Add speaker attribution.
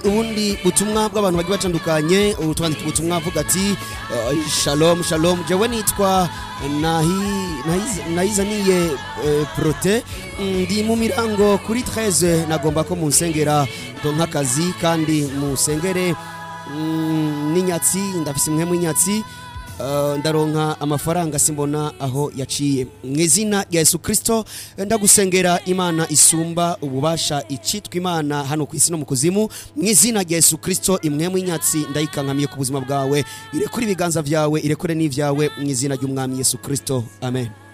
Speaker 1: ubundi butumwa bw'abantu bagiye batandukanye ubu twandika ubutumwa avuga ati eh, shalom shalom jewe nitwa Nahi- Nahiz- nahizaniye eh, prote ndi mu mirango kuri 13 nagomba ko munsengera donka akazi kandi musengere mm, n'inyatsi ndafise imwe mu inyatsi Uh, ndaronka amafaranga simbona aho yaciye mu izina rya yesu kirisito ndagusengera imana isumba ububasha icitwa imana hano ku isi no mu kuzimu mu izina rya yesu kirisito imwe mu inyatsi ndayikankamiye ku buzima bwawe irekure ibiganza byawe irekure n'ibyawe mu izina ry'umwami yesu kirisito amen